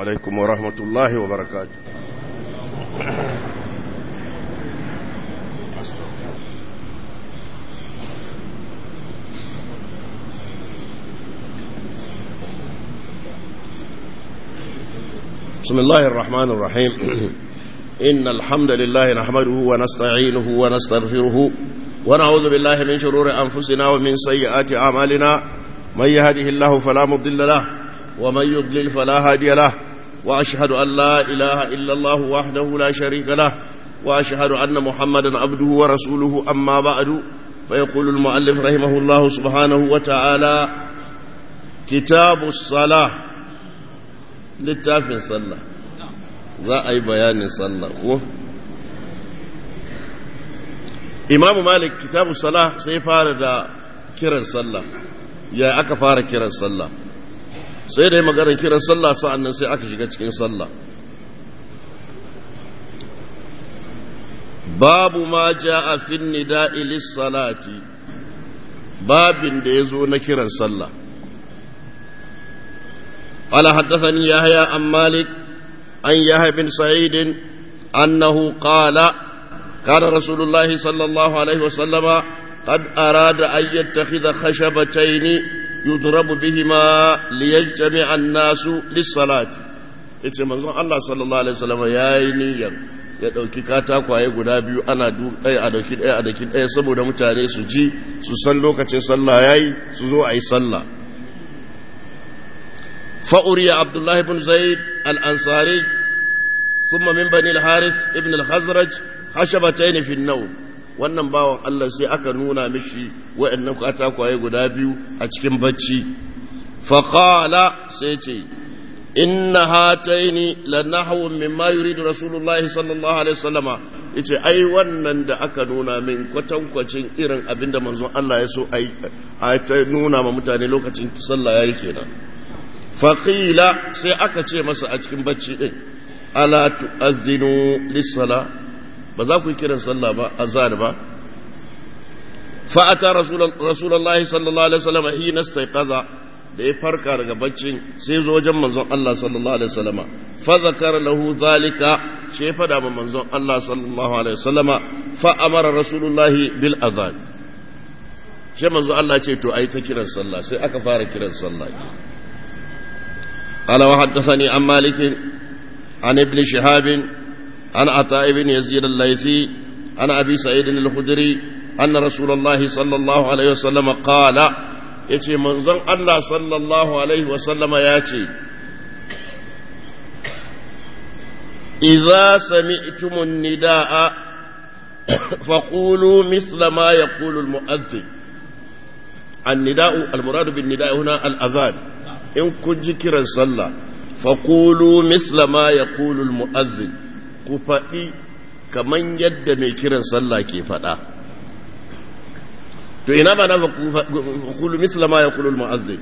عليكم ورحمة الله وبركاته بسم الله الرحمن الرحيم إن الحمد لله نحمده ونستعينه ونستغفره ونعوذ بالله من شرور أنفسنا ومن سيئات أعمالنا من يهده الله فلا مضل له ومن يضلل فلا هادي له وأشهد أن لا إله إلا الله وحده لا شريك له وأشهد أن محمدا عبده ورسوله أما بعد فيقول المؤلف رحمه الله سبحانه وتعالى كتاب الصلاة littafin sallah za a yi bayanin sallah ko imamu malik kitabu salah sai fara da kiran sallah ya aka fara kiran sallah sai da yi maganar kiran sallah sa'annan sai aka shiga cikin sallah babu ma ja a fin nida'i lissalati babin da ya zo na kiran sallah قال حدثني يحيى عن مالك عن يحيى بن سعيد أنه قال كان رسول الله صلى الله عليه وسلم قد أراد أن يتخذ خشبتين يضرب بهما ليجتمع الناس للصلاة yace manzon Allah sallallahu alaihi wasallam yayi niyyar ya dauki katakwaye guda biyu ana ɗaya a dauki ɗaya a dauki ɗaya saboda mutane su ji su san lokacin sallah yayi su zo ayi sallah فأري عبد الله بن زيد الأنصاري ثم من بني الحارث ابن الخزرج خشبتين في النوم wannan bawan Allah sai aka nuna mishi wa'annan katakwaye guda biyu a cikin bacci faqala sai ce inna hataini lanahwu mimma yuridu rasulullahi sallallahu alaihi wasallama yace ai wannan da aka nuna min kwatankwacin irin abinda manzon Allah ya so ai ta nuna ma mutane lokacin sallah yayi kenan faƙila sai aka ce masa a cikin bacci ɗin ala tu'azzinu lissala ba za ku yi kiran sallah ba azan ba fa'ata rasulullahi sallallahu alaihi wasallam hina staiqaza da ya farka daga baccin sai zo wajen manzon Allah sallallahu alaihi wasallam fa zakara lahu zalika ce fada ma manzon Allah sallallahu alaihi wasallam fa amara rasulullahi bil azan sai manzon Allah ce to ai ta kiran sallah sai aka fara kiran sallah قال وحدثني عن مالك عن ابن شهاب عن عطاء بن يزيد الليثي عن أبي سعيد الخدري أن رسول الله صلى الله عليه وسلم قال يتي منظم الله صلى الله عليه وسلم ياتي إذا سمعتم النداء فقولوا مثل ما يقول المؤذن النداء المراد بالنداء هنا الأذان in kun ji kiran sallah faƙulu misla ma ya ƙulul mu'azzin ku faɗi kaman yadda mai kiran sallah ke faɗa to ina ba na faƙulu misla ma ya ƙulul mu'azzin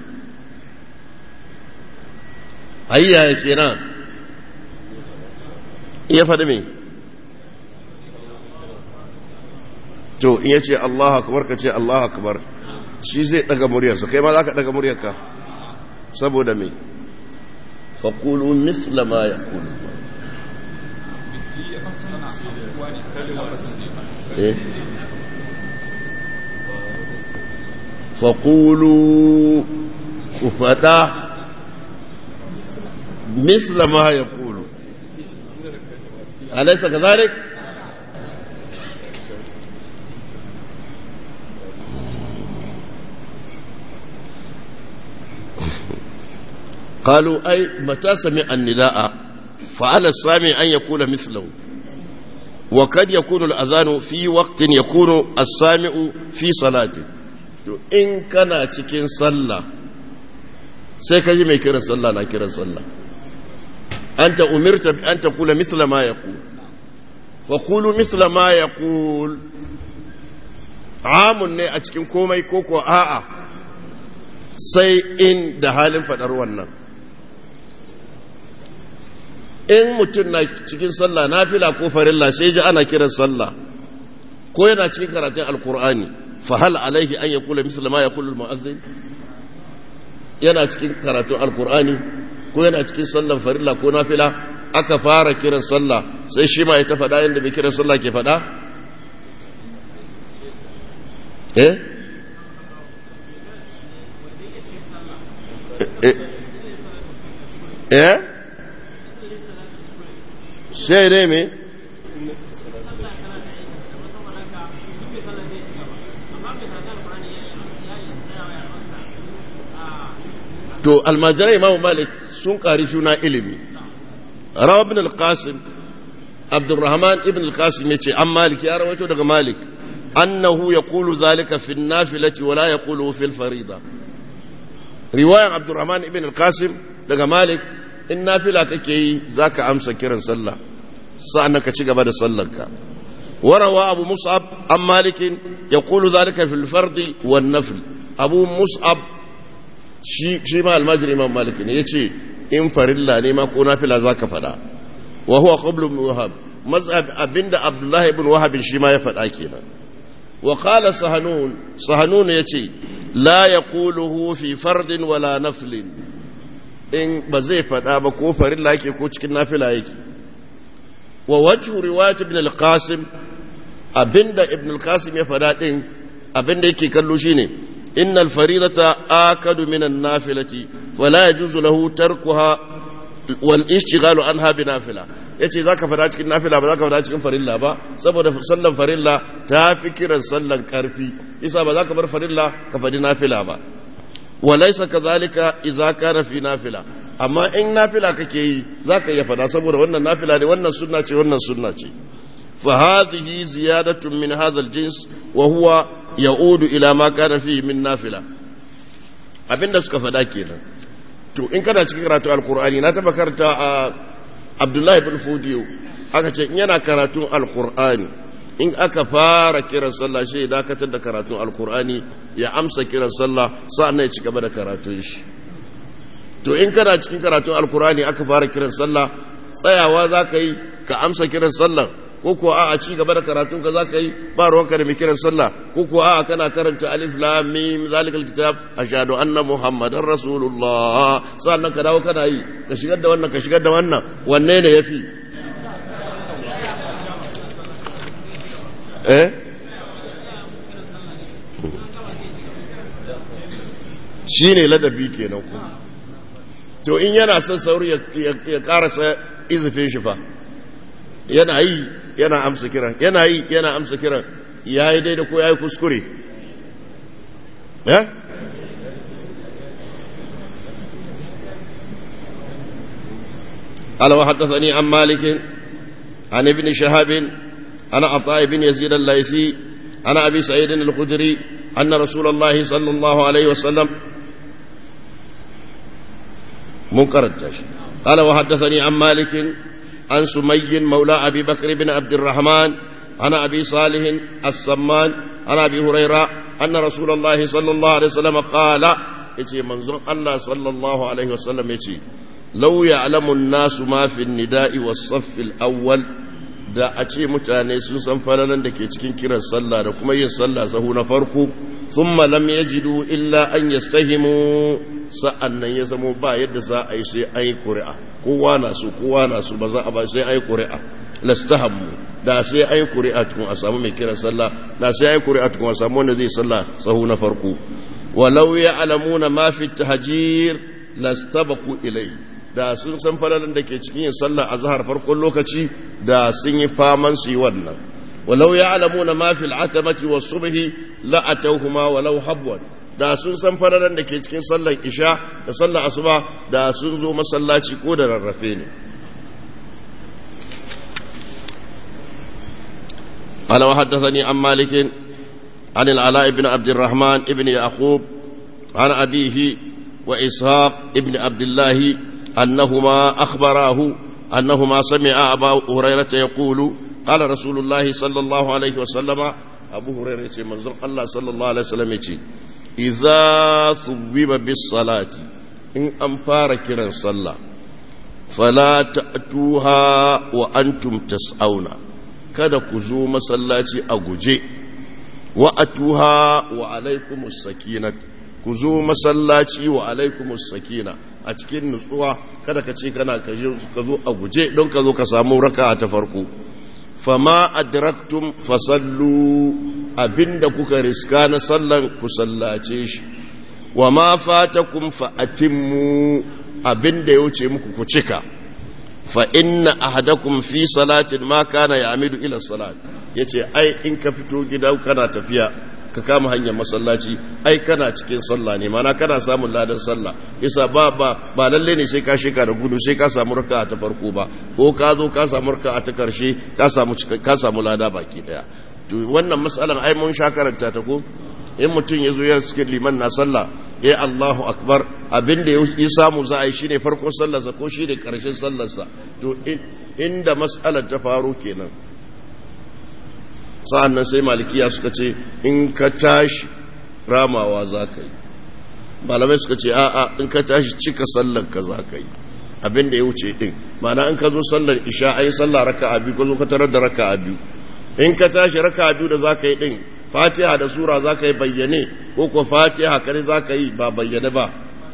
ayya ya kenan iya faɗi me to in ya ce Allah akbar ka ce Allah akbar shi zai ɗaga muryarsa kai ma za ka ɗaga muryarka saboda mai faƙulu misla ma ya ƙulu faƙulu ku faɗa misla ma ya ƙulu alaisa ka zalik قالوا أي متى سمع النداء فعلى السامع أن يقول مثله وقد يكون الأذان في وقت يكون السامع في صلاته إن كان تكين صلى سيكجي ما يكرا صلى لا كرا صلى أنت أمرت بأن تقول مثل ما يقول فقولوا مثل ما يقول عام ne a cikin komai ko ko a'a sai in da halin faɗar wannan in mutum na cikin sallah na fila ko farilla sai ji ana kiran sallah ko yana cikin karatun alkur'ani fa hal alaihi an yaqula misla ma yaqulu almu'azzin yana cikin karatun alkur'ani ko yana cikin sallan farilla ko nafila aka fara kiran sallah sai shi ma ya ta faɗa yadda mai kiran sallah ke faɗa eh eh sai dai me to almajirai imamu malik sun ƙari juna ilimi rawa ibn al-qasim abdurrahman ibn al-qasim ya ce an malik ya rawaito daga malik annahu ya kulu zalika fi nafilati wala ya kulu fil farida riwayan abdurrahman ibn al-qasim daga malik in nafila kake yi zaka amsa kiran sallah sa'an ka ci gaba da sallarka وروى أبو مصعب عن مالك يقول ذلك في الفرد والنفل أبو مصعب shi ma almajiri imam malik ne ya ce in farilla ne ma ko nafila za ka faɗa wa huwa qablu ibn wahab mazhab abinda abdullahi ibn wahab shi ma ya faɗa kenan wa qala sahanun sahanun yace la yaquluhu fi fardin wala naflin in ba zai faɗa ba ko farilla yake ko cikin nafila yake wa wajhu riwayat ibn al-qasim abinda ibn al-qasim ya faɗa din abinda yake kallo shine إن الفريضة آكد من النافلة فلا يجوز له تركها والاشتغال عنها بنافلة yace zaka fada cikin nafila ba zaka fada cikin farilla ba saboda sallan farilla ta fi kiran sallan karfi isa ba zaka bar farilla ka fadi nafila ba walaysa kadhalika idza kana fi nafila amma in nafila kake yi zaka iya fada saboda wannan nafila ne wannan sunna ce wannan sunna ce fa hadhihi ziyadatun min hadha al-jins wa huwa ya'udu ila ma kana fi min nafila abinda suka faɗa kenan to in kana cikin karatu alqur'ani na taba karanta a Abdullahi ibn Fudiyo aka ce in yana karatun alqur'ani in aka fara kiran sallah shi dakatar da karatun alqur'ani ya amsa kiran sallah sa'annan ya ci gaba da karatun shi to in kana cikin karatun alqur'ani aka fara kiran sallah tsayawa zaka yi ka amsa kiran sallah ko kuwa a'a ci gaba da karatun ka zaka yi ba ruwanka da mai kiran sallah ko kuwa a'a kana karanta alif lam mim zalikal kitab ashhadu anna muhammadar rasulullah sannan ka dawo kana yi ka shigar da wannan ka shigar da wannan wanne ne yafi eh shine ladabi kenan ku to in yana son sauri ya karasa izifin shi fa yana yi yana amsa kiran yana yi yana amsa kiran ya yi daidai ko ya yi kuskure ya? alawa haddasani an malikin an ibn shahabin ana ata ibn yazid al-laifi ana abi sa'idin al-khudri anna rasulullah sallallahu alaihi wasallam mun karanta shi قال وحدثني عن مالك عن سمي مولى أبي بكر بن عبد الرحمن عن أبي صالح السمان عن أبي هريرة أن رسول الله صلى الله عليه وسلم قال يتي منظر الله صلى الله عليه وسلم يتي لو يعلم الناس ما في النداء والصف الأول da a ce mutane sun san falalan da ke cikin kiran sallah da kuma yin sallah sahu na farko thumma lam yajidu illa an yastahimu sa'annan ya zamo ba yadda za a yi sai ayi ƙuri'a kowa na su kowa na su ba za a ba sai ayi ƙuri'a lastahammu da sai ayi ƙuri'a tukun a samu mai kiran sallah da sai ayi ƙuri'a tukun a samu wanda zai sallah sahu na farko walau ya'lamuna ma fi tahjir lastabaqu ilayhi da sun san falalan da ke cikin yin sallah a zahar farkon lokaci da sun yi faman su yi wannan walau ya alamu na mafil atamati wa subhi la atawhuma walau habwan da sun san falalan da ke cikin sallar isha da sallar asuba da sun zo masallaci ko da rarrafe ne قال وحدثني عن مالك عن العلاء بن عبد الرحمن ابن يعقوب عن أبيه وإسحاق ابن عبد الله أنهما أخبراه أنهما سمع أبا هريرة يقول قال رسول الله صلى الله عليه وسلم أبو هريرة منظر الله صلى الله عليه وسلم إذا ثوب بالصلاة إن أنفار كرا صلى فلا تأتوها وأنتم تسعون kada ku zo masallaci a guje wa atuha wa alaikumus sakinat ku zo masallaci wa alaikumus sakina a cikin nutsuwa kada ka ce kana ka zo a guje don ka zo ka samu raka ta farko fama adraktum fasallu abinda kuka riska na sallan ku sallace shi wa ma fatakum fa atimmu abinda ya wuce muku ku cika fa inna ahadakum fi salatin ma kana ya'midu ila salat yace ai in ka fito gida kana tafiya ka kama hanyar masallaci ai kana cikin sallah ne mana kana samun ladan sallah isa ba ba ba lalle ne sai ka shika da gudu sai ka samu raka'a ta farko ba ko ka zo ka samu raka'a ta karshe ka samu ka samu lada baki daya to wannan masalan ai mun sha karanta ta ko in mutum ya zo ya cikin liman na sallah ya Allahu akbar abinda ya samu za a yi shine farkon sallarsa ko shine karshen sallarsa to inda mas'alar ta faru kenan sa'an nan sai malikiya suka ce in ka tashi ramawa za ka yi malamai suka ce a'a in ka tashi cika sallar ka za ka yi abinda ya wuce din mana in ka zo sallar isha a yi sallar raka a biyu ka zo ka tarar da raka a biyu in ka tashi raka a biyu da za ka yi din fatiha da sura za ka yi bayyane ko kuwa fatiha kare za ka yi ba bayyane ba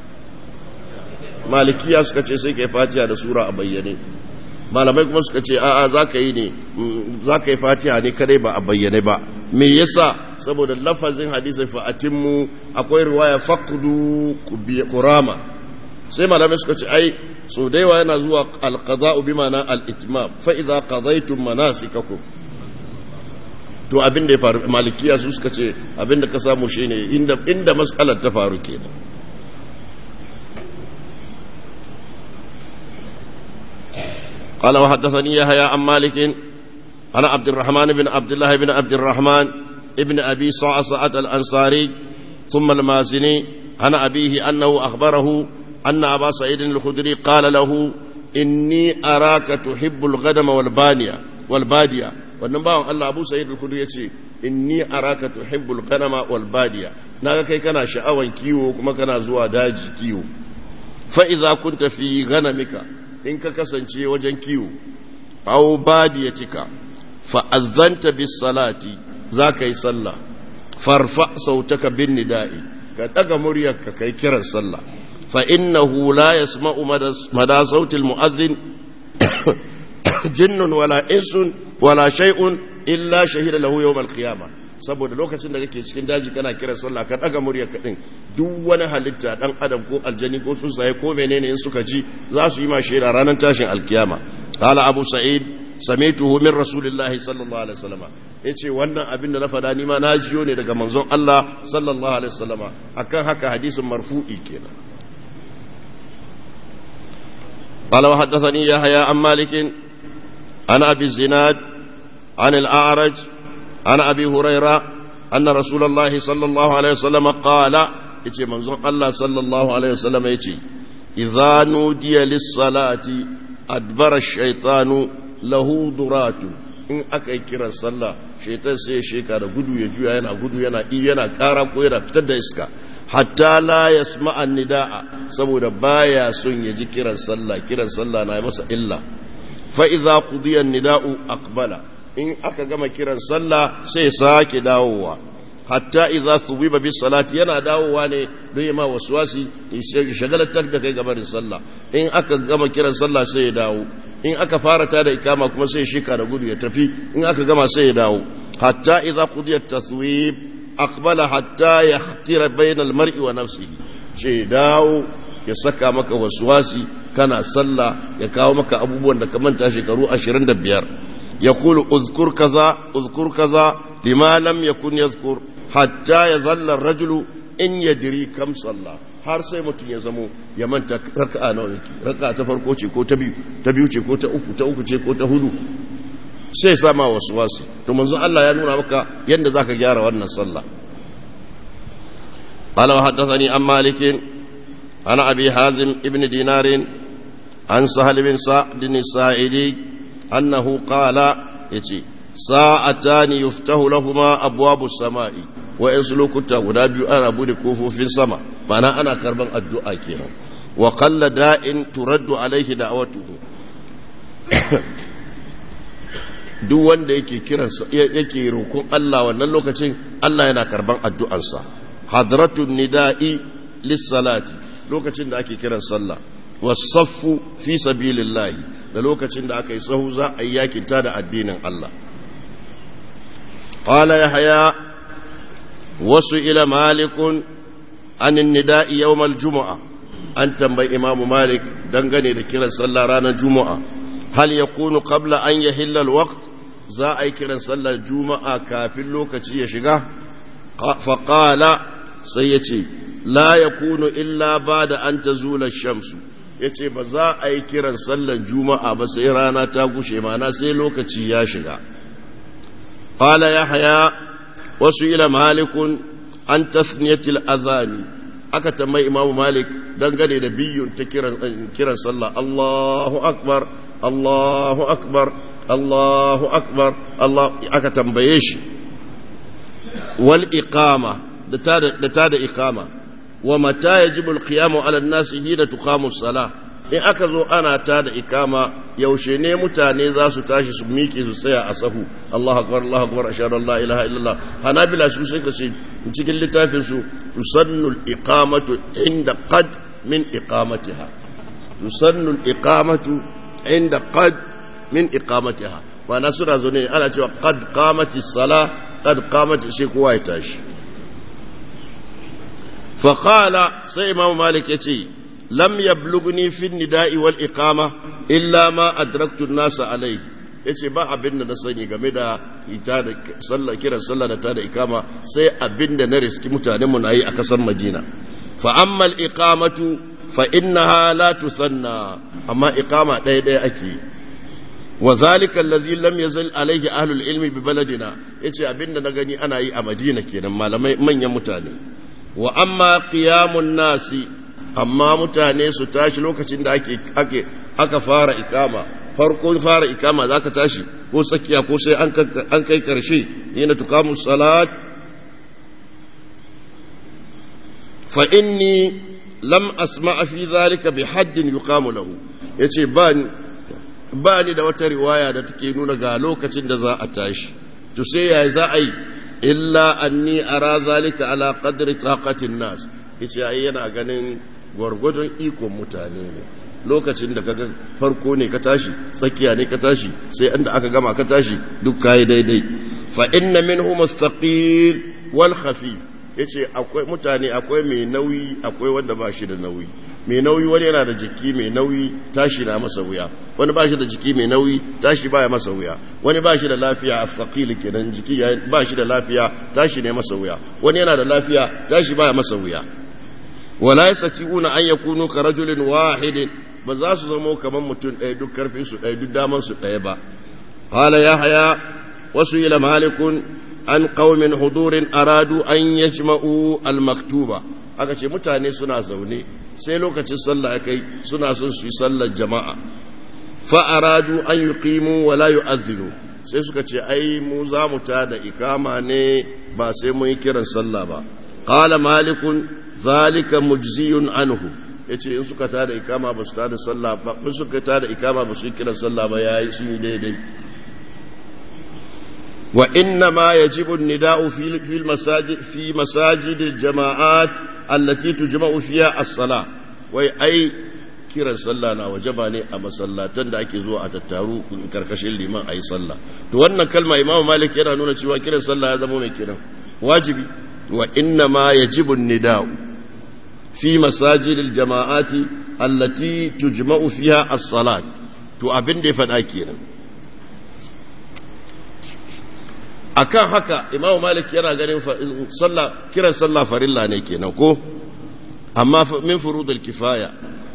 malikiya suka ce sai ka yi fatiha da sura a bayyane malamai kuma suka ce a'a za ka yi ne za ka yi fatiha ne kadai ba a bayyane ba me yasa saboda lafazin hadisin fa'atinmu akwai riwaya faqdu kurama sai malamai suka ce ai so da yawa yana zuwa alqada'u bi ma'ana al-itmam fa idza qadaytum manasikakum to abin da ya faru malikiya su suka ce abin da ka samu shine inda inda mas'alar ta faru kenan قال وحدثني يحيى عن مالك عن عبد الرحمن بن عبد الله بن عبد الرحمن ابن ابي صعصعة الانصاري ثم المازني عن ابيه انه اخبره ان ابا سعيد الخدري قال له اني اراك تحب الغنم والبانيه والباديه wannan bawan Allah Abu Sa'id al-Khudri yace inni araka tuhibbul ghanama wal badiya naga kai kana sha'awan kiwo kuma kana zuwa daji kiwo fa idza kunta fi ghanamika in ka kasance wajen kiwo aw badiyatika fa azanta bis salati zaka yi sallah farfa sautaka bin nida'i ka daga muryarka kai kiran sallah fa innahu la yasma'u mada sautil mu'adhdhin jinnun wala insun wala shay'un illa shahida lahu yawm al-qiyamah saboda lokacin da kake cikin daji kana kiran sallah ka daga muryar ka din duk wani halitta dan adam ko aljani ko tsuntsaye ko menene in suka ji za su yi ma shaida ranar tashin alkiyama qala abu sa'id samituhu min rasulillahi sallallahu alaihi wasallam yace wannan abin da na fada ni ma na jiyo ne daga manzon Allah sallallahu alaihi wasallam akan haka hadisin marfu'i kenan قال وحدثني يحيى عن مالك عن ابي الزناد عن الاعرج عن ابي هريره ان رسول الله صلى الله عليه وسلم قال yace manzon Allah sallallahu alaihi wasallam yace idza nudiya lis-salati adbara ash-shaytanu lahu duratu in aka yi kiran sallah shaytan sai ya sheka da gudu ya juya yana gudu yana i yana kara ko yana fitar da iska hatta la yasma'a nidaa saboda baya son ya ji kiran sallah kiran sallah na masa illa fa idza qudiya an-nida'u aqbala in aka gama kiran sallah sai sake dawowa hatta idza thubiba bis salati yana dawowa ne don yi ma waswasi shagalatar da kai gabarin sallah in aka gama kiran sallah sai ya dawo in aka fara ta da ikama kuma sai shika da gudu ya tafi in aka gama sai ya dawo hatta idza qudiyat taswib aqbala hatta yahtira bayna al mar'i wa nafsihi sai dawo ya saka maka waswasi kana sallah ya kawo maka abubuwan da ka manta shekaru 25 yaqulu uzkur kaza uzkur kaza lima lam yakun yadhkur hatta yazalla ar-rajulu in yadri kam salla har sai mutum ya zamo ya manta raka'a nawa yake raka'a ta farko ce ko ta biyu ta biyu ce ko ta uku ta uku ce ko ta hudu sai sama waswasi to manzo Allah ya nuna maka yadda zaka gyara wannan sallah قال وحدثني عن مالك عن أبي حازم ابن دينار عن سهل بن سعد الساعدي أنه قال يتي ساعتان يفتح لهما أبواب السماء ويسلك تغنى أنا بود كوفو في السماء معنى أنا كربان الدعاء كينا وقل داء ترد عليه دعوته duk wanda yake kiran yake roƙon Allah wannan lokacin Allah yana karban addu'arsa hadratun nida'i lissalati lokacin da ake kiran sallah wasaffu fi sabilillahi da lokacin da aka yi sahu za a yi yakinta da addinin Allah qala yahya wasu ila malikun anin nida'i yawmal juma'a an tambayi imamu malik dangane da kiran sallah ranar juma'a hal yakunu qabla an yahilla alwaqt za a yi kiran sallar juma'a kafin lokaci ya shiga faƙala sai ya ce la ya kunu illa ba da an ta zula shamsu ya ce ba za a yi kiran sallar juma'a ba sai rana ta gushe mana sai lokaci ya shiga ƙala ya haya wasu ila malikun an tasniyatil azani aka tambayi imamu malik dangane da biyun ta kiran sallah allahu akbar allahu akbar allahu akbar allah aka tambaye shi wal iqama da ta da iqama wa mata yajibu al qiyamu ala an-nas hina tuqamu as-salah in aka zo ana ta da ikama yaushe ne mutane za su tashi su miƙe su tsaya a sahu Allahu akbar Allahu akbar ashhadu an la ilaha illallah hanabila su sai ka ce cikin littafin su tusannu al-iqamatu inda qad min iqamatiha tusannu al-iqamatu inda qad min iqamatiha wa nasura zo ne ana cewa qad qamati as-salah qad qamati sai kowa ya tashi fa qala sai imam malik yace lam yablughni fi nida'i wal iqama illa ma adraktu an-nasa alayhi yace ba abin da na sani game da ita da sallah kiran sallah da ta da ikama sai abin da na riski mutanen mu nayi a kasar Madina fa amma al-iqamatu fa innaha la tusanna amma iqama ɗaya ɗaya ake wa zalika allazi lam yazal alayhi ahlul ilmi bi baladina yace abin da na gani ana yi a Madina kenan malamai manyan mutane wa amma qiyamun nasi amma mutane su tashi lokacin da ake ake aka fara ikama farko fara ikama zaka tashi ko tsakiya ko sai an kai karshe yana tukamu salat fa inni lam asma'a fi zalika bi haddin yuqamu lahu yace ba ba ni da wata riwaya da take nuna ga lokacin da za a tashi to sai ya za a yi illa anni ara zalika ala qadri taqatin nas yace ai yana ganin gwargwadon ikon mutane ne lokacin da kaga farko ne ka tashi tsakiya ne ka tashi sai inda aka gama ka tashi duk kai daidai fa inna minhu mustaqil wal khafif yace akwai mutane akwai mai nauyi akwai wanda ba shi da nauyi mai nauyi wani yana da jiki mai nauyi tashi na masa wuya wani ba shi da jiki mai nauyi tashi baya masa wuya wani ba shi da lafiya a faƙili kenan jiki ba shi da lafiya tashi ne masa wuya wani yana da lafiya tashi baya masa wuya wala yastati'una an yakunu ka rajulin wahidin ba za su zama kamar mutum ɗaya duk karfin su ɗaya duk daman su ɗaya ba qala yahya wasu ila malikun an qaumin hudurin aradu an yajma'u al-maktuba aka ce mutane suna zaune sai lokacin sallah ya kai suna son su yi sallar jama'a fa aradu an yuqimu wa la yu'adhdhinu sai suka ce ai mu za mu ta da ikama ne ba sai mun yi kiran sallah ba qala malikun zalika mujziyun anhu yace in suka tada ikama ba su tada sallah ba in suka tada ikama ba su yi kiran sallah ba yayi sun yi daidai wa inna ma yajibu an-nida'u fi fi masajid fi masajid al-jama'at allati tujma'u fiha as-salah wai ai kiran sallah na wajaba ne a masallatan da ake zuwa a tattaru karkashin liman ayi sallah to wannan kalma imamu malik yana nuna cewa kiran sallah ya zama mai kiran wajibi wa inna ma yajibu an-nida'u في مساجد الجماعات التي تجمع فيها الصلاة to abin da ya faɗa kenan akan haka imamu malik yana ganin sallah kiran sallah farilla ne kenan ko amma min furudul kifaya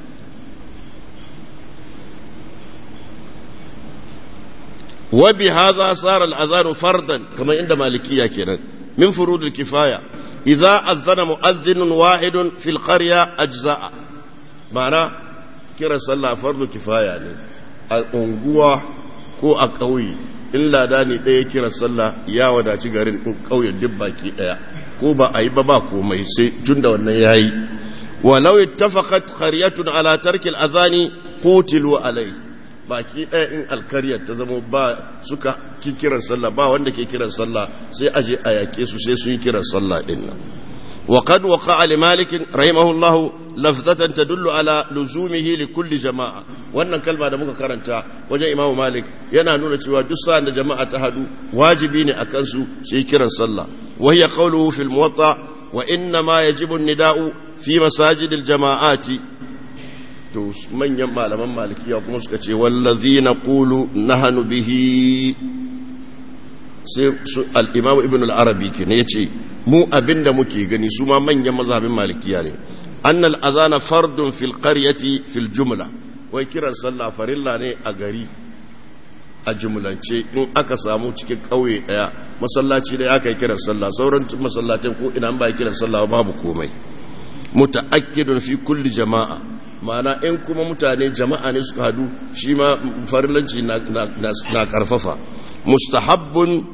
wa bi hadha sara al-azan fardan kamar inda malikiya kenan min furudul kifaya إذا أذن مؤذن واحد في القرية أجزاء معنى كرا صلى فرض كفاية يعني أنقوى ko a ƙauye in lada ne ɗaya kira sallah ya wadaci garin in ƙauyen duk baki ɗaya ko ba a yi ba ba komai sai tun da wannan ya yi walau ittafaqat qaryatun ala tarki al-azani qutilu alai baki ɗaya in alkaryar ta zama ba suka ki kiran sallah ba wanda ke kiran sallah sai aje a yake su sai sun yi kiran sallah din nan وقد وقع لمالك رحمه الله لفظة تدل على لزومه لكل جماعة wannan kalma da muka karanta wajen Imam Malik yana nuna cewa duk sa'an da jama'a ta hadu wajibi ne akan su su yi kiran sallah wa hiya qawluhu fil muwatta wa inna ma yajibu an-nida'u fi masajid al-jama'ati to manyan malaman malikiya kuma suka ce wallazina qulu nahnu bihi sai al-imam ibn al-arabi kenan yace mu abinda muke gani su ma manyan mazhabin malikiya ne anna al-azana fardun fil qaryati fil jumla wai kiran sallah farilla ne a gari a jumlance in aka samu cikin kauye daya masallaci da aka yi kiran sallah sauran masallatai ko ina ba kiran sallah babu komai muta'akkidun fi kulli jama'a ma'ana in kuma mutane jama'a ne suka hadu shi ma farillanci na karfafa mustahabbun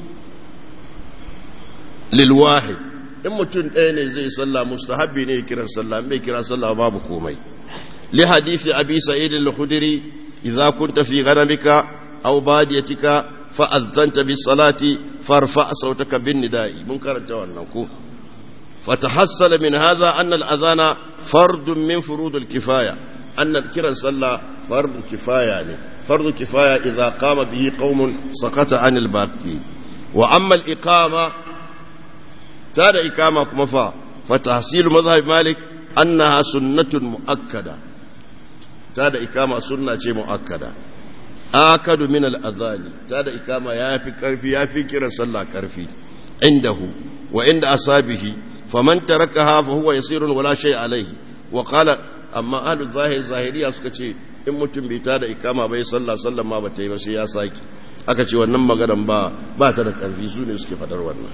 lilwahid in mutum ɗaya ne zai sallah mustahabbi ne kiran sallah mai kiran sallah babu komai li hadisi abi sa'id al-khudri idza kunta fi ghanamika aw badiyatika fa azanta bis salati farfa sautaka bin nida'i mun karanta wannan ko فتحصل من هذا أن الأذان فرد من فروض الكفاية أن الكرا صلى فرض كفاية يعني فرض كفاية إذا قام به قوم سقط عن الباقي وأما الإقامة تاد إقامة كمفا فتحصيل مذهب مالك أنها سنة مؤكدة تاد إقامة سنة مؤكدة آكد من الأذان تاد إقامة يافي كرفي يافي كرا صلى كرفي عنده وعند أصابه فمن تركها فهو يسير ولا شيء عليه وقال amma ahlu zahir zahiriya suka ce in mutum bai ta da ikama bai sallah sallan ma bata yi ba sai ya saki aka ce wannan maganan ba ba ta da karfi su ne suke fadar wannan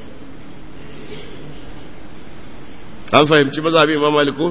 an fahimci mazhabi imam maliku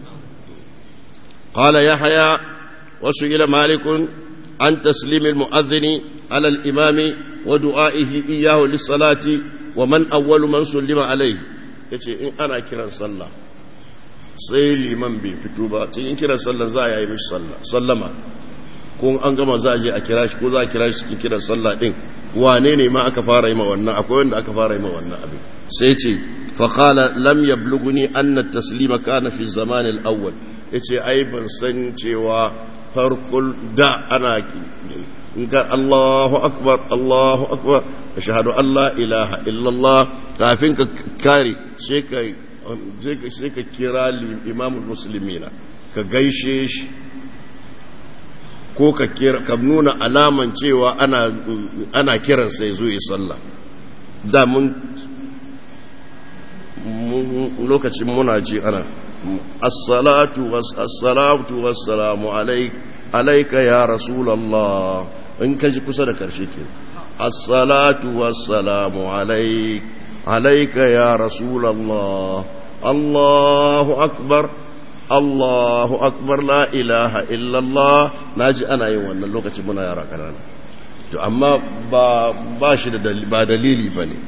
qala yahya wa su'ila malikun an taslim al-mu'adhdhin ala al-imami wa du'a'ihi iyyahu lis-salati wa man awwalu man sallima alayhi yace in ana kiran sallah sai liman bai fito ba cikin kiran sallah za a yi mishi sallah sallama ko an gama za a je a kira shi ko za a kira shi cikin kiran sallah din wane ne ma aka fara yi ma wannan akwai wanda aka fara yi ma wannan abin sai ce faqala lam yablughuni anna at-taslima kana fi zaman al-awwal yace ai ban san cewa farkul da ana in ka Allahu akbar Allahu akbar ashhadu an la ilaha illallah kafin ka kare sai ka sai ka kira imamul musulmina ka gaishe shi ko ka kira ka nuna alaman cewa ana ana kiran sai zo yi sallah da mun lokacin muna ji ana as-salatu was-salatu was-salamu alayka ya rasulullah in ka ji kusa da karshe ke as-salatu was-salamu alayka عليك يا رسول الله الله أكبر الله أكبر لا إله إلا الله ناجي أنا يوم أن اللوكة منا يرى كنانا to amma ba ba shi da ba dalili bane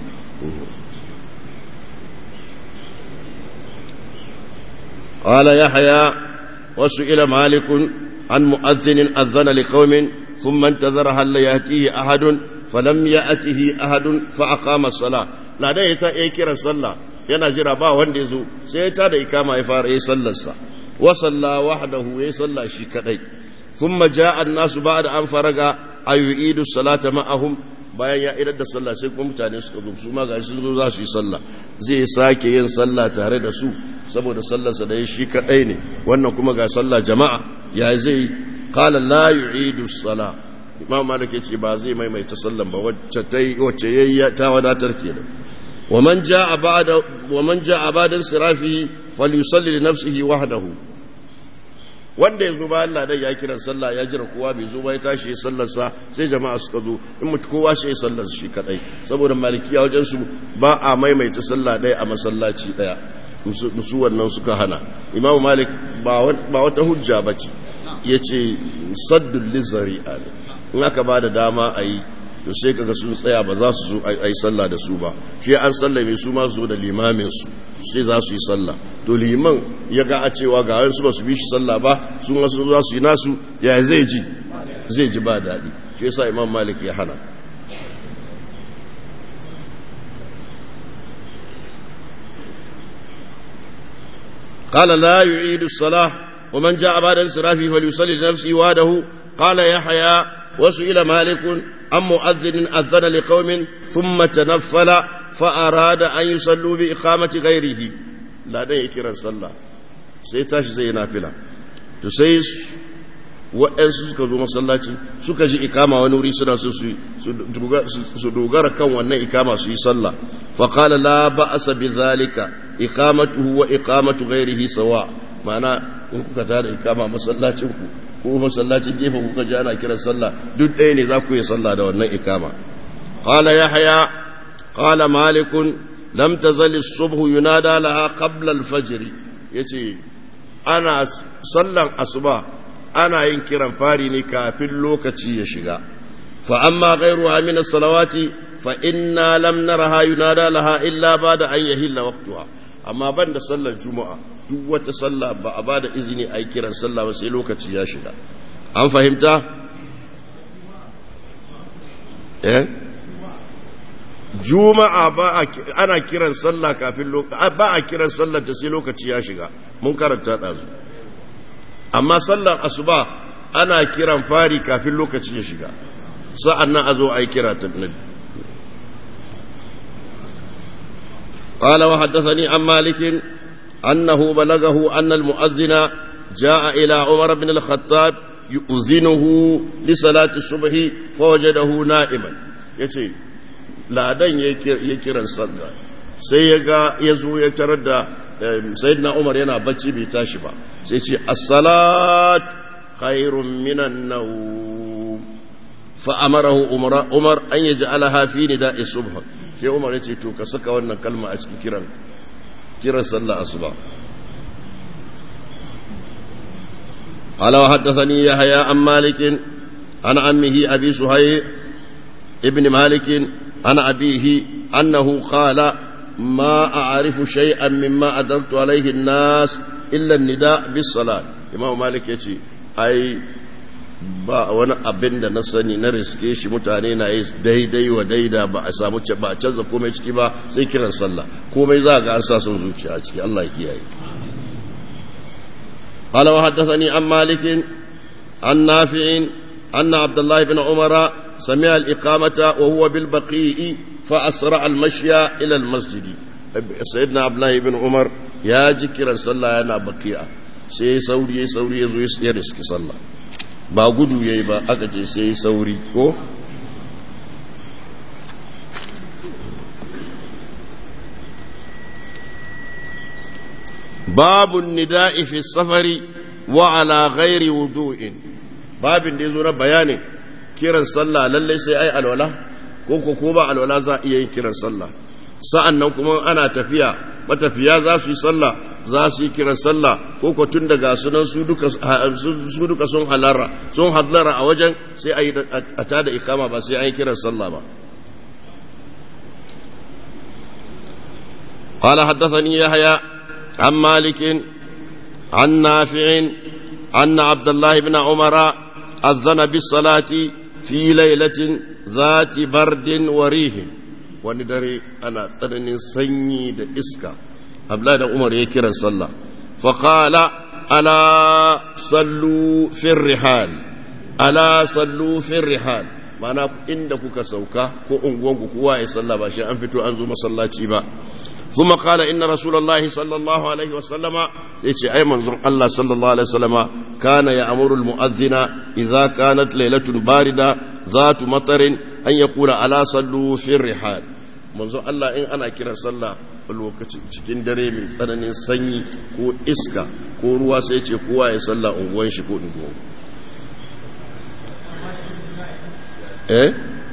قال يحيى وسئل مالك عن مؤذن أذن لقوم ثم انتظر هل يأتيه أحد فلم يأته أحد فأقام الصلاة ladan ya ta iya kiran sallah yana jira ba wanda ya zo sai ya tada ikama ya fara yi sallarsa wa salla wahdahu ya salla shi kadai thumma jaa an-nasu ba'da an faraga ayu'idu salata ma'ahum bayan ya idar da sallah sai kuma mutane suka zo su ma ga sun zo za su yi sallah zai sake yin sallah tare da su saboda sallarsa da ya shi kadai ne wannan kuma ga sallah jama'a ya zai qala la yu'idu salah imam malik yace ba zai maimaita sallan ba wacce ta wacce yayi ta wadatar kenan wa man jaa ba'da wa man jaa ba'da sirafihi falyusalli li nafsihi wahdahu wanda yazo ba Allah dai ya kira sallah ya jira kowa bai zo ba ya tashi sallar sa sai jama'a suka zo in mutu kowa shi sallar shi kadai saboda malikiya wajen su ba a maimaita sallah dai a masallaci daya musu wannan suka hana imam malik ba wata hujja bace yace saddul lizari'a ne in aka ba da dama a yi to sai kaga sun tsaya ba za su zo a yi sallah da su ba shi an sallah mai su ma zo da limamin su sai za su yi sallah to liman ya ga a cewa ga wani su ba su bi shi sallah ba su wasu za su yi nasu ya zai ji zai ji ba daɗi shi yasa imam malik ya hana قال لا يعيد الصلاة ومن جاء بعد انصرافه فليصلي لنفسه وحده قال يحيى وسئل مالك عن مؤذن أذن لقوم ثم تنفل فأراد أن يصلوا بإقامة غيره لا دين يكرا صلى سيتاش زي نافلة تسيس waɗansu suka zo masallaci suka ji ikama wani wuri suna so su dogara kan wannan ikama su yi sallah faƙala la ba'asa bi zalika iqamatuhu wa iqamatu ghairihi sawa ma'ana in kuka tada ikama masallacin ku ko masallacin gefen kuka ji ana kiran sallah duk ɗaya ne za ku yi sallah da wannan ikama qala yahya qala malik lam tazal as-subh yunada laha qabla al-fajr yace ana sallan asuba ana yin kiran fari ne kafin lokaci ya shiga fa amma ghayruha min as-salawati fa inna lam naraha yunada laha illa ba'da an yahilla waqtuha amma banda sallar juma'a duk wata sallah ba a bada izini a yi kiran sallah ba sai lokaci ya shiga an fahimta eh juma'a ba ana kiran sallah kafin ba a kiran sallar ta sai lokaci ya shiga mun karanta ɗazu amma sallar asuba ana kiran fari kafin lokaci ya shiga sa'an nan a zo a yi kira ta nabi قال وحدثني عن مالك أنه بلغه أن المؤذن جاء إلى عمر بن الخطاب يؤذنه لصلاة الصبح فوجده نائما يتي لا دن يكرا صلى سيغا يزو يتردى سيدنا عمر ينا بچي بيتاشبا سيتي الصلاة خير من النوم فأمره عمر, عمر أن يجعلها في نداء الصبح sai umar ya ce to ka saka wannan kalma a cikin kiran kiran sallah asuba قال وحدثني يحيى عن مالك عن عمه أبي سهيل ابن مالك عن أبيه أنه قال ما أعرف شيئا مما أدرت عليه الناس إلا النداء بالصلاة إمام مالك يتي أي ba wani abin da na sani na riske shi mutane na yi daidai wa daida ba a samu ba a canza komai ciki ba sai kiran sallah komai za ga an sa son zuciya a ciki Allah ya kiyaye قال وحدثني عن مالك عن نافع أن عبد الله بن عمر سمع الإقامة وهو بالبقيء فأسرع المشي إلى المسجد سيدنا عبد الله بن عمر يا جكرا صلى أنا بقيئة سي سوري سوري يزوي يرسك صلى ba gudu ya yi ba aka ce sai sauri ko babu nida'i fi safari wa ala ghairi wudu'in babin da yazo na bayanin kiran sallah lalle sai ai alwala ko ko ko ba alwala za iya yin kiran sallah sa'annan kuma ana tafiya matafiya za su yi sallah za su yi kiran sallah ko ko tun daga sunan su duka su duka sun halara sun hadlara a wajen sai a yi a tada ikama ba sai an yi kiran sallah ba قال حدثني يحيى عن مالك عن نافع أن عبد الله بن عمر أذن بالصلاة في ليلة ذات برد وريح wani dare ana tsananin sanyi da iska abla da umar ya kiran sallah faƙala ala sallu fin rihal ala sallu fin rihal mana inda kuka sauka ko unguwanku kowa ya sallah ba shi an fito an zo masallaci ba ثم قال إن رسول الله صلى الله عليه وسلم يتي أي منظر الله صلى الله عليه وسلم كان يأمر المؤذن إذا كانت ليلة باردة ذات مطر أن يقول ألا صلوا في الرحال منظر الله إن أنا كرا صلى lokacin cikin dare mai tsananin sanyi ko iska ko ruwa sai ce kowa ya salla unguwan shi ko unguwan eh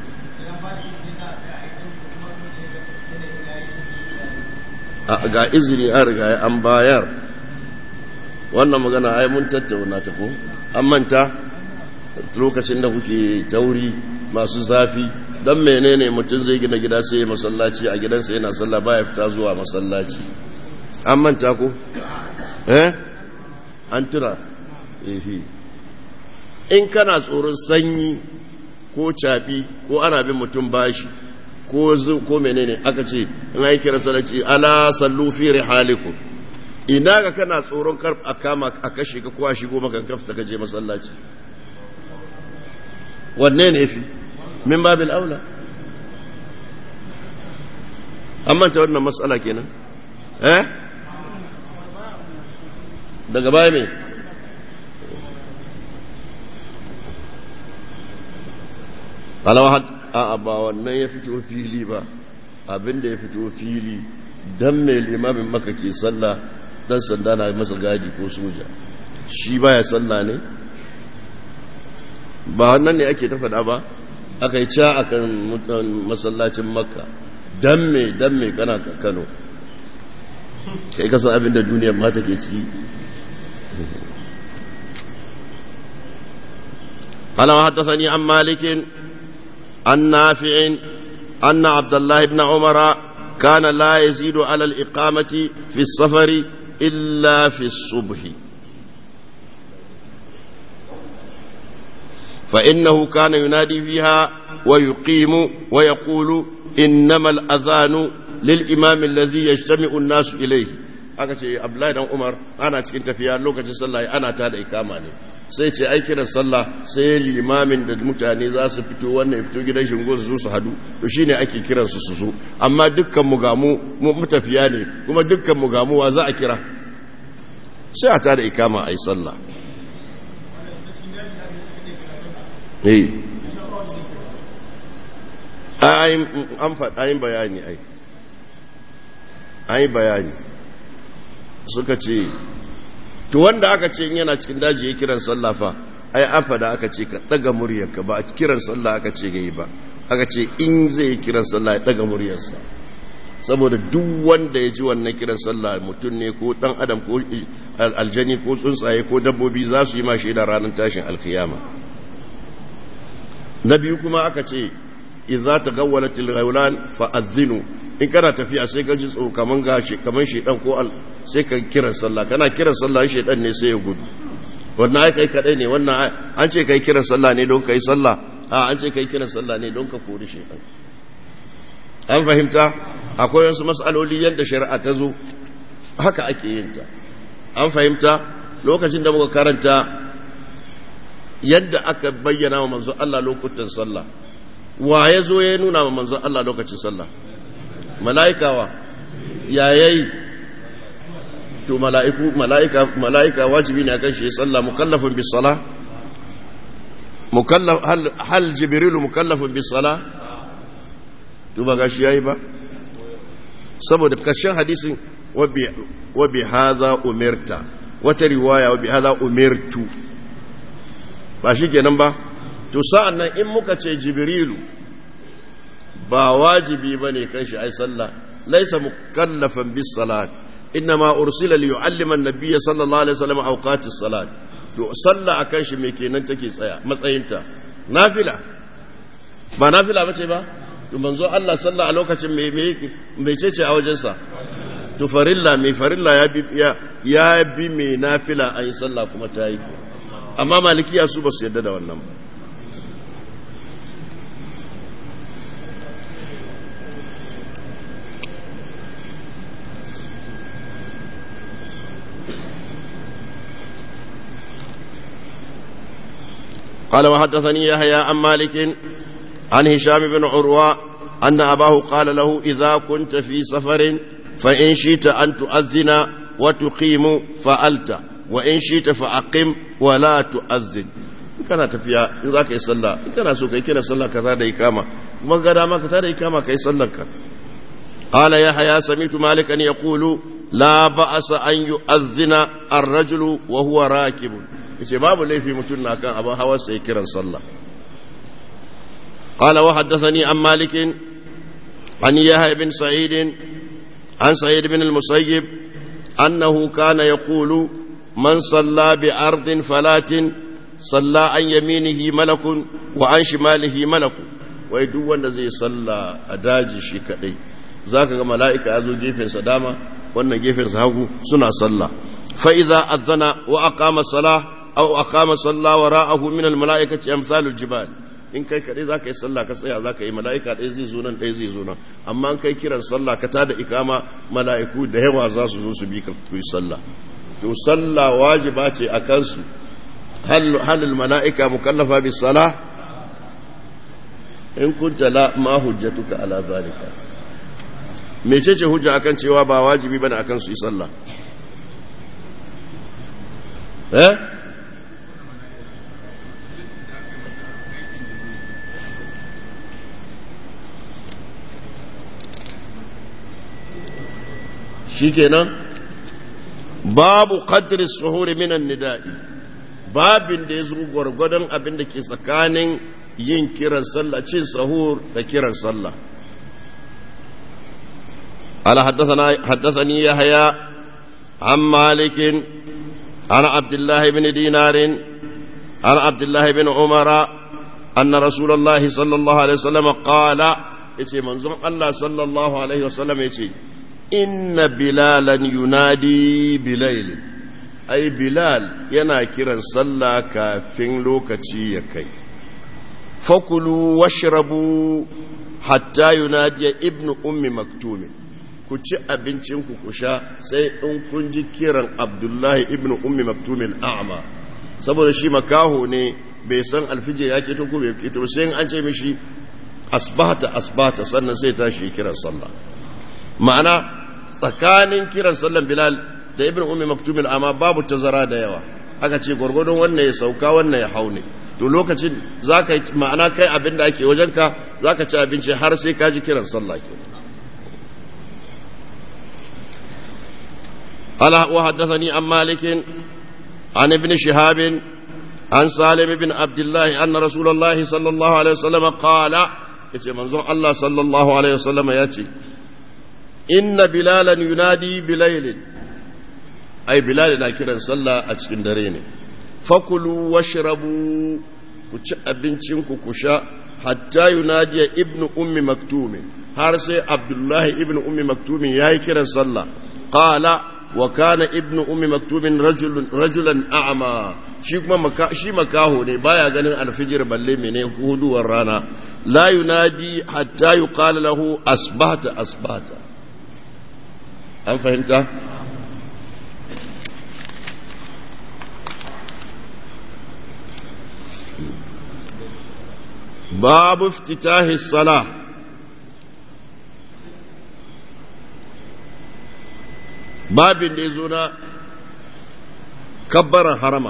ga izini an riga an bayar wannan magana ai mun tattauna ta ko an manta lokacin da kuke tauri masu zafi don menene mutum zai gina gida sai ya masallaci a gidansa yana sallah baya fita zuwa masallaci an manta ko eh an tura ehi in kana tsoron sanyi ko cafi ko ana bin mutum bashi ko ko menene aka ce in ai kira salati ala sallu fi rihalikum ina ga kana tsoron kar a kama a kashe ka kowa shigo maka kafta ka je masallaci wanne ne fi min babil aula an manta wannan matsala kenan eh daga baya me alawa a ba wannan ya fito fili ba abinda ya fito fili dan mai limamin maka ke sallah dan sanda na masa gadi ko soja shi baya sallah ne ba wannan ne ake ta faɗa ba aka yi ca akan mutan masallacin makka dan me dan me kana kano kai kasan abinda duniyar mata ke ciki قال وحدثني عن مالك عن نافع أن عبد الله بن عمر كان لا يزيد على الإقامة في السفر إلا في الصبح فإنه كان ينادي فيها ويقيم ويقول إنما الأذان للإمام الذي يجتمع الناس إليه aka ce abdullahi dan umar ana cikin tafiya lokacin sallah ana ta da ikama ne sai ce ai kiran sallah sai limamin da mutane za su fito wannan fito gidan shingo su zo su hadu to shine ake kiran su su zo amma dukkan mu gamu mu mutafiya ne kuma dukkan mu gamu wa za a kira sai a ta da ikama ai sallah eh ayin an faɗa ayin bayani ai ayin bayani suka ce to wanda aka ce yana cikin daji ya kiran sallah fa ai an fada aka ce ka daga muryarka ba a kiran sallah aka ce gai ba aka ce in zai yi kiran sallah ya daga muryarsa saboda duk wanda ya ji wannan kiran sallah mutum ne ko dan adam ko aljani ko tsuntsaye ko dabbobi za su yi ma shaida ranar tashin alkiyama na biyu kuma aka ce idza tagawwalatil ghawlan fa azinu in kana tafiya sai ka ji tso kaman gashi kaman shedan ko al sai ka kira sallah kana kira sallah shedan ne sai ya gudu wannan ai kai kadai ne wannan an ce kai kira sallah ne don kai sallah a an ce kai kira sallah ne don ka kori shedan an fahimta akwai wasu mas'aloli yadda shari'a ta zo haka ake yin ta an fahimta lokacin da muka karanta yadda aka bayyana wa manzo Allah lokutan sallah wa ya zo ya nuna wa manzo Allah lokacin sallah mala'ikawa yayayi to mala'iku mala'ika mala'ika wajibi ne akan shi sallah mukallafun bis sala mukallaf hal hal jibril mukallafun bis sala to ba gashi yayi ba saboda kashin hadisin wa bi wa bi hadha umirta wata riwaya wa bi hadha umirtu ba shi kenan ba to sa'an nan in muka ce jibrilu ba wajibi ba ne kan shi ai sallah laisa mukallafan bis salat innama ursila li yu'allima an-nabiy sallallahu alaihi wasallam awqatis salat to sallah akan shi me kenan take tsaya matsayinta nafila ba nafila bace ba to manzo Allah sallah a lokacin me me ce a wajen sa to farilla me farilla ya bi ya bi me nafila ai sallah kuma ta yi amma malikiya su ba su yadda da wannan ba قال وحدثني يحيى عن مالك عن هشام بن عروة أن أباه قال له إذا كنت في سفر فإن شئت أن تؤذن وتقيم فألت وإن شئت فأقم ولا تؤذن kana tafiya in za ka yi sallah in kana so ka yi kira sallah ka da ikama kuma ga dama ka da ikama ka yi sallar ka qala ya haya samitu malikan yaqulu la ba'asa an yu'adhdhina ar-rajulu wa huwa rakib yace babu laifi mutum na kan abin hawa sai kiran sallah qala wa haddathani an malik an yahya ibn sa'id an sa'id ibn al-musayyib annahu kana yaqulu man salla bi ardin falatin salla an yaminihi malakun wa an shimalihi malakun wai duk wanda zai salla a daji shi kadai zaka ga mala'ika ya zo gefensa dama wannan gefensa hagu suna salla fa idza azana wa aqama salah aw aqama salla wara'ahu min al mala'ikati amsalul jibal in kai kaɗai za ka yi sallah ka tsaya za ka yi mala'ika ɗaya zai zo nan ɗaya zai zo nan amma in kai kiran sallah ka tada ikama mala'iku da yawa za su zo su bi ka yi sallah to sallah wajiba ce a kansu halil mala'ika mukallafa bi salah in kunta la ma hujjatuka ala zalika mecece hujja akan cewa ba wajibi bane akan su yi sallah eh shikenan babu qadri suhuri minan nida'i babin da ya zo gwargwadon abin da ke tsakanin yin kiran sallah cin sahur da kiran sallah ala haddathani yahya an malikin an abdullahi bin dinarin an abdullahi bin umara anna rasulullahi sallallahu alaihi wasallam qala yace manzon Allah sallallahu alaihi wasallam yace inna bilalan yunadi bilailin ai bilal yana kiran sallah kafin lokaci ya kai fakulu washrabu hatta yunadiya ibnu ummi maktumin ku ci abincinku ku sha sai in kun ji kiran abdullahi ibnu ummi maktumin a'ma saboda shi makaho ne bai san alfijir ya keto ko bai keto sai an ce mishi asbahata asbahata sannan sai tashi kiran sallah ma'ana tsakanin kiran sallan bilal da ibn ummi maktumin amma babu tazara da yawa aka ce gwargwadon wannan ya sauka wannan ya haune to lokacin zaka ma'ana kai abin da ake wajenka zaka ci abinci har sai ka ji kiran sallah ke ala wa haddathani an malikin an ibn shihab an salim ibn abdullah anna rasulullahi sallallahu alaihi wasallam qala yace manzon Allah sallallahu alaihi wasallam yace inna bilalan yunadi bilailin ai bilal na kiran sallah a cikin dare ne fakulu washrabu ku ci abincin ku ku sha hatta yunadi ibnu ummi maktumin har sai abdullahi ibnu ummi maktumin yayi kiran sallah qala wa kana ibnu ummi maktumin rajulan rajulan a'ma shi kuma maka, shi makaho ne baya ganin alfijir balle mene huduwar rana la yunadi hatta yuqala lahu asbahta asbahta an fahimta babu iftitahi salah babin da ya zo na kabbaran harama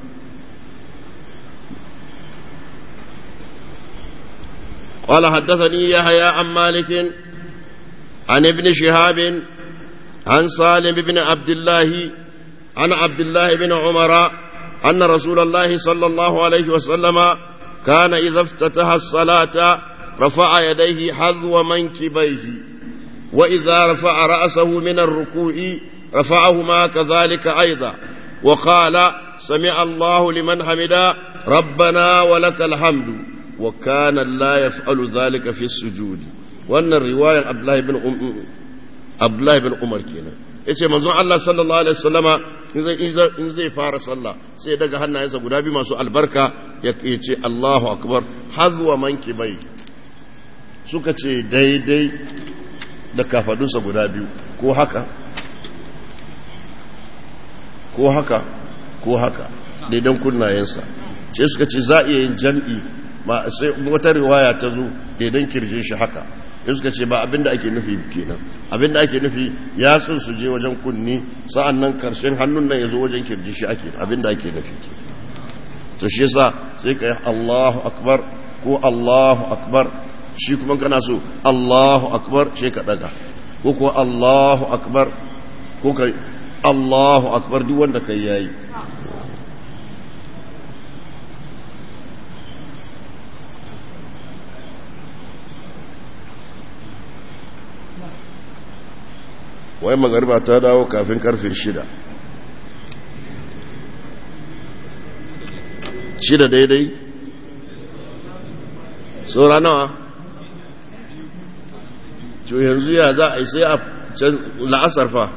قال حدثني يحيى عن مالك عن ابن شهاب عن سالم بن عبد الله عن عبد الله بن عمر أن رسول الله صلى الله عليه وسلم كان إذا افتتح الصلاة رفع يديه حذو منكبيه وإذا رفع رأسه من الركوع رفعهما كذلك أيضا وقال سمع الله لمن حمدا ربنا ولك الحمد وكان لا يفعل ذلك في السجود وأن الرواية عبد الله بن أم Abdullahi bin Umar kenan yace manzon Allah sallallahu alaihi wasallama in zai fara sallah sai daga hannayensa guda biyu masu albarka ya ce Allahu akbar hazwa mankibai suka ce daidai da kafadunsa guda biyu ko haka ko haka ko haka daidan kunnayensa ce suka ce za iya yin jam'i ma sai wata riwaya ta zo daidan kirjin shi haka in suka ce ba abinda ake nufi kenan abinda ake nufi ya sun su je wajen kunni sa'an nan karshen hannun nan ya zo wajen kirji shi ake abinda ake nufi ke to shi yasa sai ka yi Allahu akbar ko Allahu akbar shi kuma kana so Allahu akbar sai ka daga ko ko Allahu akbar ko ka Allahu akbar duk wanda kai yayi wai magariba ta dawo kafin karfe shida shida daidai saura nawa to yanzu ya za a yi sai a la'asar fa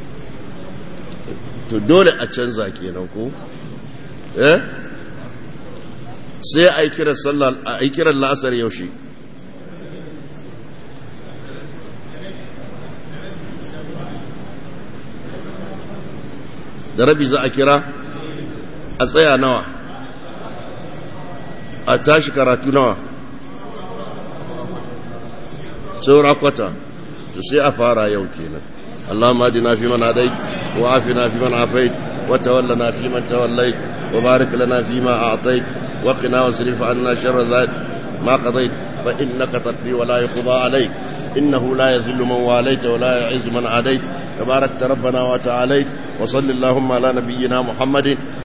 to dole a canza kenan ko eh sai a yi kiran sallah a yi kiran la'asar yaushe da rabi za a kira a tsaya nawa a tashi karatu nawa saura kwata to sai a fara yau kenan اللهم اهدنا فيمن هديت وعافنا فيمن عافيت وتولنا فيمن توليت وبارك لنا فيما اعطيت وقنا واصرف عنا شر ذلك ما قضيت فانك تقضي ولا يقضى عليك انه لا يذل من واليت ولا يعز من عاديت تباركت ربنا وتعاليت وصل اللهم على نبينا محمد